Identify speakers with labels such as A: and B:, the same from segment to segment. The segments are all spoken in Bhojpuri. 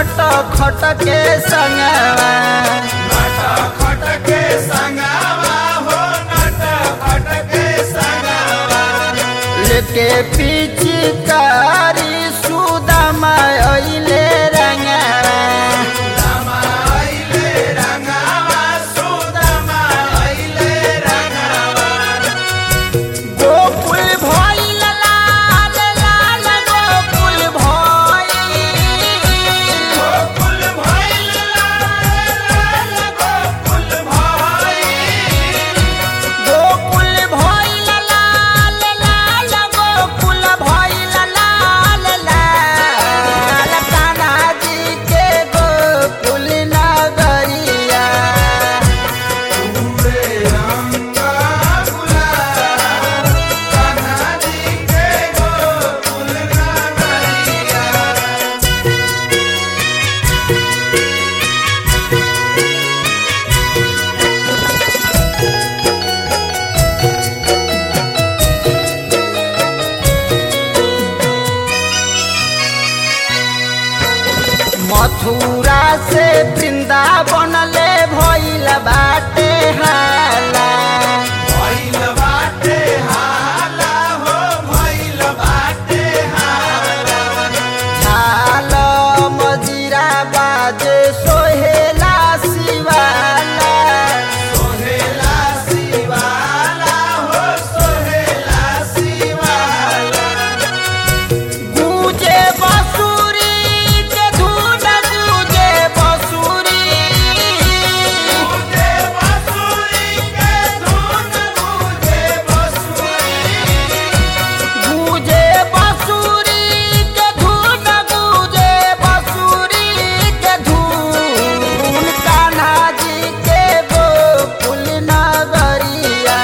A: नट खट के संगवा लेके पिचकारी सुदामा अइले रंगवा गोकुल भइल लाल लाल गोकुल भइल गोकुल भइल लाल लाल गोकुल भइल लाल लाल कान्हा जी के गोकुल नगरिया मथुरा से वृंदावन ले भइल बाटे हाला झाल मजीरा बाजे सोहेला शिवाला गूंजे बसुरी के धुन गूंजे बसुरी गूंजे बसुरी के धुन गूंजे बसुरी के धुन कान्हा जी के गोकुल नगरिया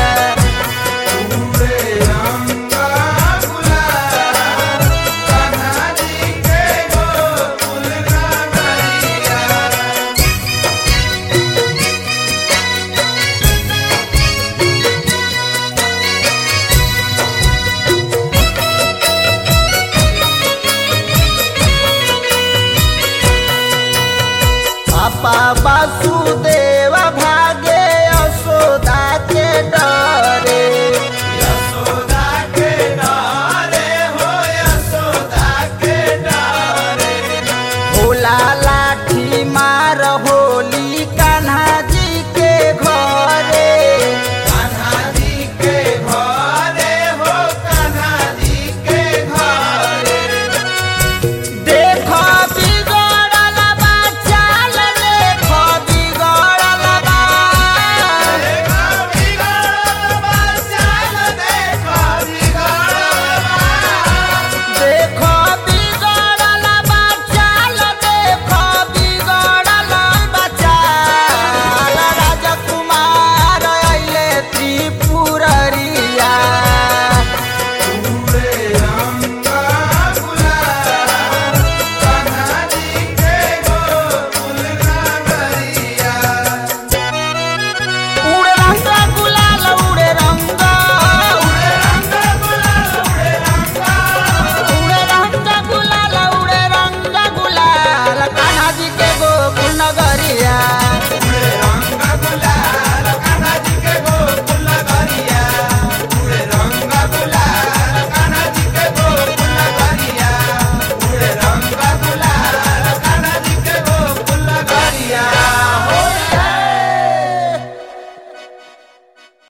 A: पापा वासुदेव भागे यशोदा के डरे भोला